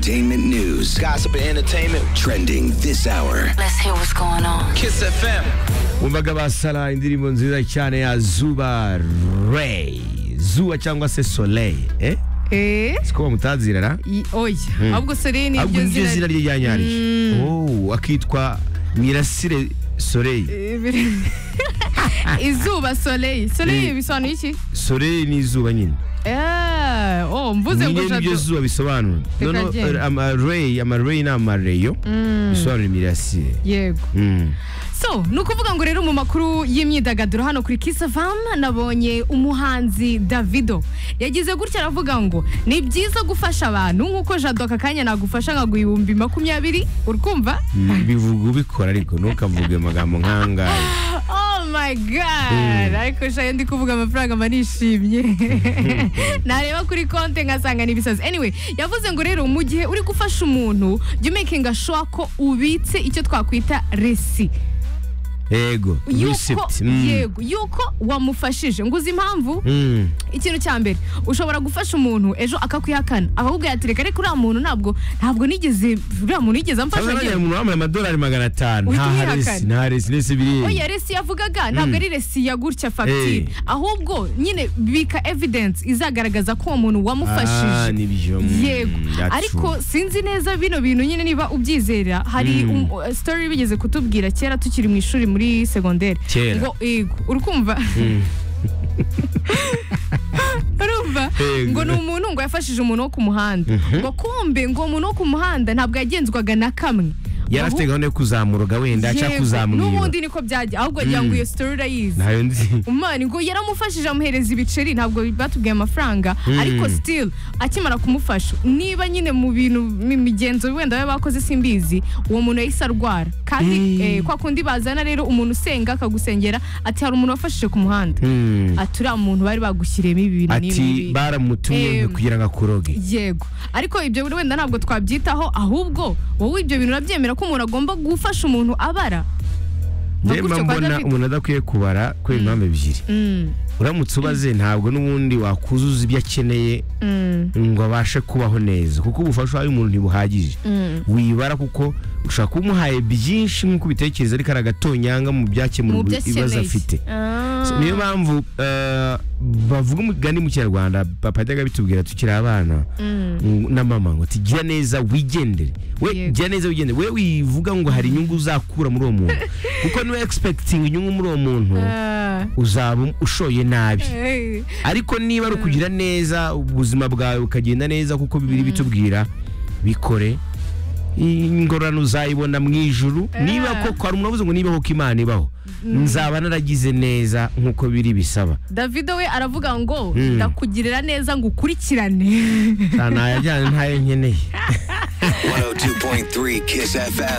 entertainment news, Gossip and entertainment. trending this hour. Let's hear what's going on. Kiss FM. umvaga basara indirimbo nziza cyane ya zuba rey zuba cyangwa se soleil eh? Eh? siko bamutazirara I- Oya. Ahubwo Serene ni ahubwo ryo niryo zina zina rye ryanyariye Mm. Oh, akitwa mirasire soleil Eh, biri- Izuba Soleil. Soleil Eh. bisobanuye iki? soleil ni izuba nyine Eh, oh, mvuze ngo nyine nibyo jado. zuba bisobanura Reka noneho genda. eh, amarey amarey ni amareyo bisobanura imirasire Yego. Mm. So, ni ukuvuga ngo rero mu makuru y'imyidagaduro hano kuri Kiss FM nabonye umuhanzi Davido yagize gutya aravuga ngo ni byiza gufasha abantu nk'uko Jado aka kanya nagufasha nkaguha ibihumbi makumyabiri uri kumva Mm, bivuga ubikora ariko ntukavuge amagambo nk'angaya Oh my god! Ariko shayo ndi kuvuga amafaranga mba nishimye. Nareba kuri konti nkasanga ni ibisazi. Anyway, yavuze ngo rero mu gihe uri gufasha umuntu, jya umakinga sure ko ubitse icyo twakwita resi. yego Yuko, receipt. Mm. yego, yuko wamufashije. Nguzi impamvu, Mm. ikintu cya mbere, ushobora gufasha umuntu ejo akakwihakana. Akakubwira ati reka reka uriya muntu ntabwo ntabwo nigeze, uriya muntu yigeze amfasha. Cyangwa njye." nabonye umuntu wambaye amadolari magana atanu Uhita nta haresi umwihakana. nta haresi nese biriye oya resi yavugaga ntabwo ari resi ya gutya fagitire Eh. ahubwo nyine bika evidensi izagaragaza ko uwo muntu Ah, wamufashije nibyo mm, yego that's ariko sinzi neza bino bintu nyine niba ubyizera hari Mm. um- uh, story bigeze kutubwira kera tukiri mu ishuri muri segonderi Kera. ngo yego urukumva urumva Yego. ngo ni umuntu ngo yafashije umuntu wo ku muhanda ngo kumbe ngo uwo muntu wo ku muhanda ntabwo yagenzwaga na kamwe yari afite Ahubwo- gahunda yo kuzamuroga wenda cyangwa Yewe, kuzamwiba n'ubundi niko byagiye ahubwo agira ngo iyo story urayizi ntayo nzi umwana ngo yaramufashije amuhereza ibiceri ntabwo batubwiye amafaranga ariko still akimara kumufasha niba nyine mu bintu mu migenzo wenda baba bakoze simbizi uwo muntu yahise arwara kandi eh, kwa kundi bazana rero umuntu usenga akagusengera ati hari umuntu wafashije ku muhanda Mm. ati uriya muntu bari bagushyiriyemo ibi bintu n'ibi ati n'ibi." baramutumye Em. kugira ngo akuroge yego ariko ibyo wenda ntabwo twabyitaho ahubwo wowe ibyo bintu urabyemera ko umuntu agomba gufasha umuntu abara Nka Njye mba gutyo kwa mbona David. umuntu adakwiye kubara kubera impamvu ebyiri Mm, uramutse ubaze ntabwo n'ubundi wakuzuza ibyo akeneye mm, ngo abashe kubaho neza kuko ubufasha wahaye umuntu ntibuhagije mm. wibara kuko ushobora kuba umuhaye byinshi nk'uko ubitekereza ariko ari agatonyanga mu mu byakemura byo ibibazo akeneye afite Ah. So, niyo mpamvu eh, bavuga umugani mu kinyarwanda papa yajyaga abitubwira tukiri abana ngo- na mama ngo ati gira neza wigendere we Yego. gira neza wigendere we wivuga ngo hari inyungu uzakura muri uwo muntu kuko niba expecting inyungu muri uwo muntu Ah. uzaba ushoye nabi Eh. ariko niba ari ukugira neza ubuzima bwawe bukagenda neza kuko bibiri bitubwira bikore ingorane uzayibona mu ijuru niba koko hari umuntu uvuze ngo niba koko imana ibaho nzaba naragize neza nk'uko biri bisaba davido we aravuga ngo Mm. ndakugirira neza ngo ukurikirane nta najyanye ntayo nkeneye 102.3 Kiss FM.